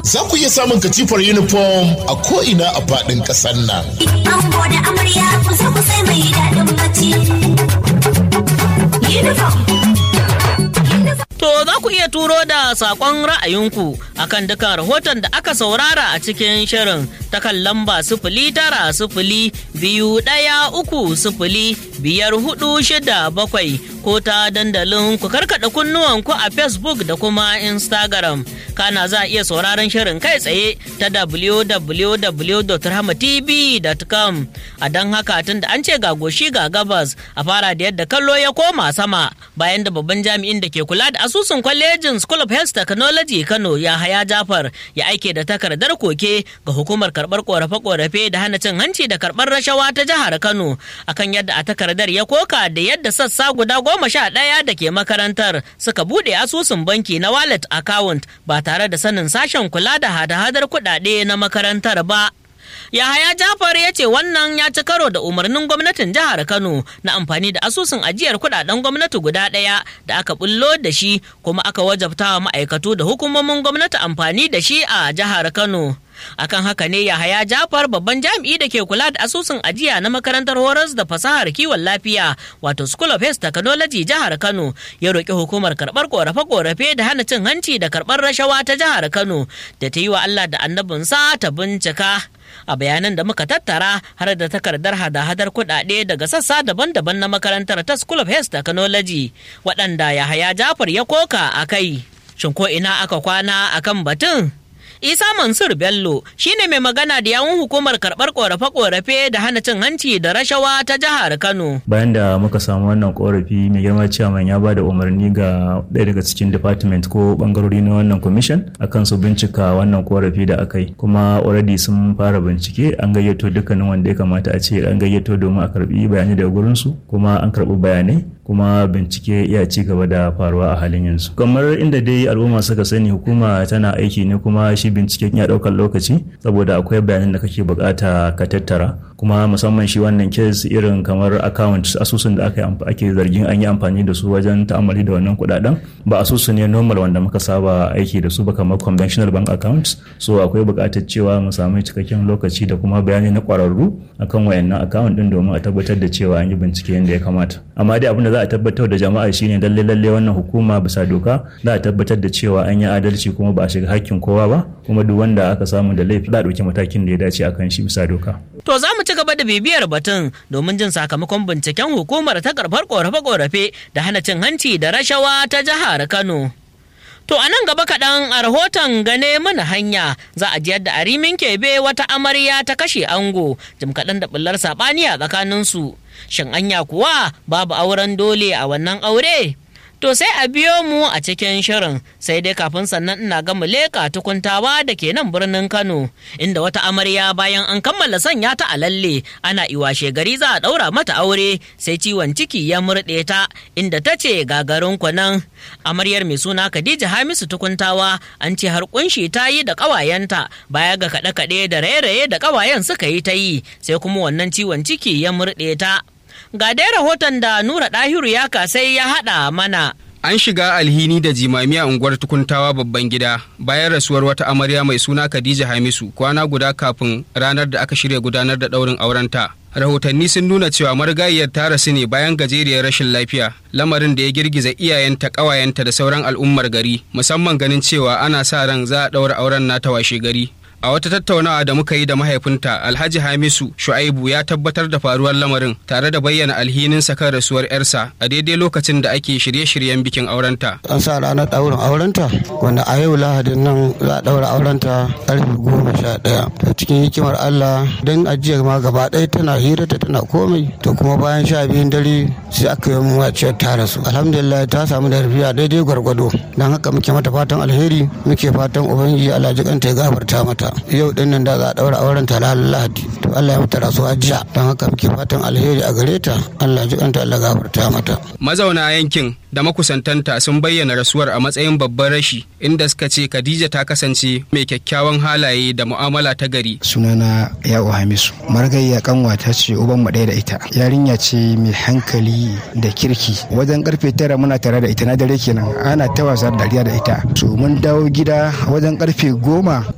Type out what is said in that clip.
za ku iya samun katifar uniform a ko'ina a faɗin ƙasar nan. Ango da amarya kusa kusa mai daɗin bacci. Uniform. To za ku iya turo da saƙon ra'ayinku akan dukan rahoton da aka saurara a cikin shirin ta kan lamba sifili tara sifili biyu ɗaya uku sifili biyar hudu shida bakwai ko ta dandalin ku karkaɗa kunnuwanku a Facebook da kuma Instagram. Kana za a iya sauraron shirin kai tsaye ta www.rahmatv.com a don haka tun da an ce ga goshi ga gabas a fara da yadda kallo ya koma sama bayan da babban jami'in da ke kula da asusun kwalejin School of Health Technology Kano ya haya Jafar ya aike da takardar koke ga hukumar karɓar korafe-korafe da hana cin hanci da karɓar rashawa ta jihar Kano akan yadda a takardar ya koka da yadda sassa guda goma sha ɗaya da ke makarantar suka buɗe asusun banki na wallet account ba tare da sanin sashen kula da hada-hadar kuɗaɗe na makarantar ba. Yahaya Jafar ya ce wannan ya ci karo da umarnin gwamnatin jihar Kano na amfani da asusun ajiyar kudaden gwamnati guda ɗaya da aka bullo da shi kuma aka wajabta wa ma'aikatu da hukumomin gwamnati amfani da shi a jihar Kano. akan haka ne yahaya jafar babban jami'i da ke kula da asusun ajiya na makarantar horas da fasahar kiwon lafiya wato school of health technology jihar kano ya roƙi hukumar karɓar ƙorafe-ƙorafe da hana cin hanci da karɓar rashawa ta jihar kano da ta yi wa allah da annabinsa ta bincika a bayanan da muka tattara har da takardar hada-hadar kuɗaɗe daga sassa daban-daban na makarantar ta school of health technology waɗanda yahaya jafar ya koka a kai shin ko ina aka kwana akan batun isa mansur bello shine mai magana da yawun hukumar karɓar ƙorafe-ƙorafe da hana cin hanci da rashawa ta jihar kano bayan da muka samu wannan korafi mai girma ciyaman ya ba da umarni ga ɗaya daga cikin department ko bangarori na wannan commission akan su bincika wannan korafi da aka yi kuma already sun fara bincike an gayyato dukkanin wanda ya kamata a ce an gayyato domin a karbi bayanai daga gurinsu kuma an karbi bayanai kuma bincike ya ci gaba da faruwa a halin yanzu kamar inda dai al'umma suka sani hukuma tana aiki ne kuma shi binciken ya ɗaukar lokaci saboda akwai bayanan da kake bukata ka tattara kuma musamman shi wannan kes irin kamar account asusun da aka ake zargin an yi amfani da su wajen ta'amali da wannan kudaden ba asusu ne normal wanda muka saba aiki da su ba kamar conventional bank accounts so akwai bukatar cewa mu samu cikakken lokaci da kuma bayani na kwararru akan wayannan account din domin a tabbatar da cewa an yi bincike yadda ya kamata amma dai abin da za a tabbatar da jama'a shine lalle lalle wannan hukuma bisa doka za a tabbatar da cewa an yi adalci kuma ba a shiga hakkin kowa ba kuma duk wanda aka samu da laifi za a ɗauki matakin da ya dace akan shi bisa doka. To za mu ci gaba da bibiyar batun domin jin sakamakon binciken hukumar ta karɓar ƙorafe-ƙorafe da hana cin hanci da rashawa ta jihar Kano. To a nan gaba kaɗan a rahoton gane mana hanya za a ji yadda a rimin kebe wata amarya ta kashe ango jim kaɗan da ɓullar saɓani a tsakaninsu. Shin anya kuwa babu auren dole a wannan aure? To sai a biyo mu a cikin shirin sai dai kafin sannan ina ga leƙa tukuntawa da ke nan birnin Kano inda wata amarya bayan an kammala sanya ta a lalle ana iwashe gari za a ɗaura mata aure sai ciwon ciki ya murɗe ta inda ta ce gagarin nan amaryar mai suna Khadija Hamisu tukuntawa an ce har kunshi ta yi da ƙawayenta baya ga kaɗe-kaɗe da raye-raye da ƙawayen suka yi ta yi sai kuma wannan ciwon ciki ya murɗe ta. Ga dai rahoton da Nura Ɗahiru ya kasai ya haɗa mana. An shiga alhini da jimami a unguwar tukuntawa babban gida bayan rasuwar wata amarya mai suna Khadija Hamisu kwana guda kafin ranar da aka shirya gudanar da ɗaurin aurenta. Rahotanni sun nuna cewa marigayiyar ta rasu ne bayan gajeriyar rashin lafiya, lamarin da ya girgiza iyayenta, ƙawayenta da sauran al'ummar gari, musamman ganin cewa ana sa ran za a ɗaura auren nata washe gari. A wata tattaunawa da muka yi da mahaifinta Alhaji Hamisu Shu'aibu ya tabbatar da faruwar lamarin tare da bayyana alhininsa kan rasuwar 'yarsa a daidai lokacin da ake shirye-shiryen bikin aurenta. An sa ranar ɗaurin aurenta wanda a yau lahadin nan za a ɗaura aurenta ƙarfe goma sha ɗaya. To cikin hikimar Allah don ajiyar ma gaba ɗaya tana hirata tana komai to kuma bayan sha biyun dare sai aka yi wacce ta rasu. Alhamdulillah ta samu da rufiya daidai gwargwado don haka muke mata fatan alheri muke fatan ubangiji Allah jikanta ya gafarta mata. yau din nan da za a daura auren ta ranar lahadi to Allah ya mata rasuwa jiya don haka muke fatan alheri a gare ta Allah ji kanta Allah gafarta mata mazauna yankin da makusantanta sun bayyana rasuwar a matsayin babban rashi inda suka ce Khadija ta kasance mai kyakkyawan halaye da mu'amala ta gari sunana yawo hamisu margayya kanwa ta ce uban mu ɗaya da ita yarinya ce mai hankali da kirki wajen karfe tara muna tare da ita na dare kenan ana ta wasa dariya da ita so mun dawo gida wajen karfe goma